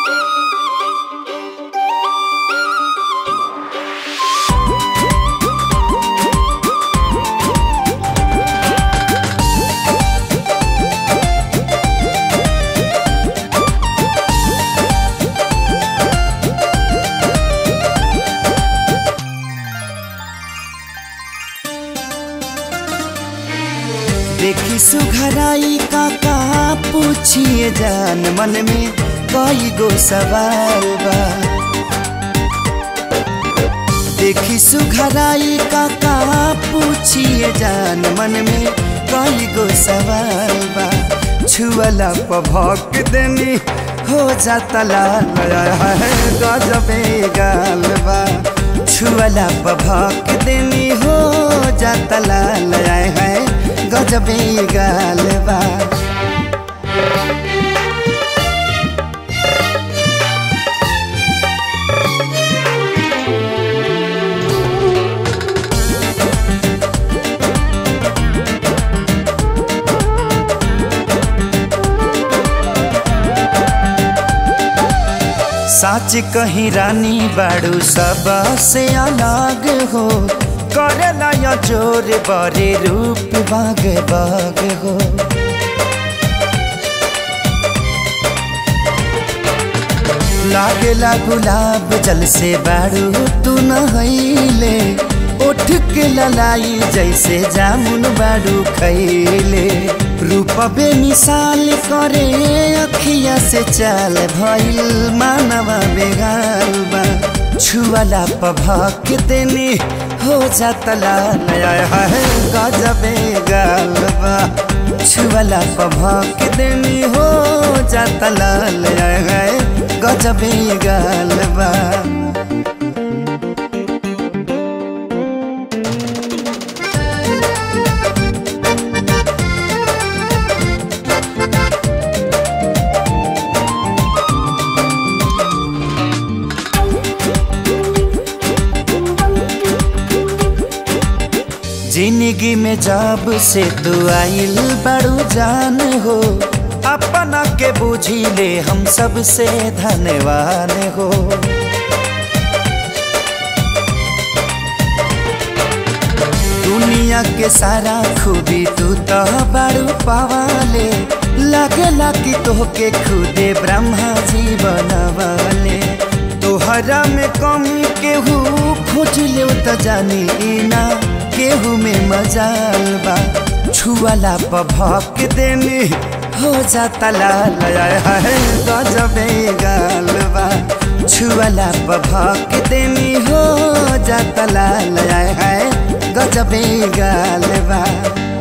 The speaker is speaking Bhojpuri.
देखी सुघराई का का पूछिए जान मन में कई गो सवाल बा देखी सुघराई का का पूछिए जान मन में कई गो सवाल बा छुअला पभक देनी हो जाता लाल है गजबे गाल बा छुअला पभक देनी हो जाता लाल है गजबे गाल बा साच कहीं रानी बाड़ू सब से अलग हो करेला या जोर बरे रूप बाग बाग हो लागेला गुलाब जल से बाड़ू तू नहैले उठ के ललाई जैसे जामुन बाड़ू खैले रूप बेमिसाल करे अखिया से चाल भइल मानवा बेगाल बा छुअला पभक देनी हो जाता लाल है गजबे गाल बा छुअला पभक देनी हो जाता लाल है गजबे गाल बा जिंदगी में जब से तू आइल बड़ू जान हो अपना के बुझी ले हम सब से धन्यवान हो दुनिया के सारा खूबी तू तो बड़ू पवाले लगला कि तोहके खुदे ब्रह्मा जी बनवाले तोहरा में कमी केहू खोज ले तो जानी ना केहू में मजाल बा छुअला पभक देनी हो जाता लाल है गजबे गाल बा छुअला पभक देनी हो जाता लाल है गजबे गाल बा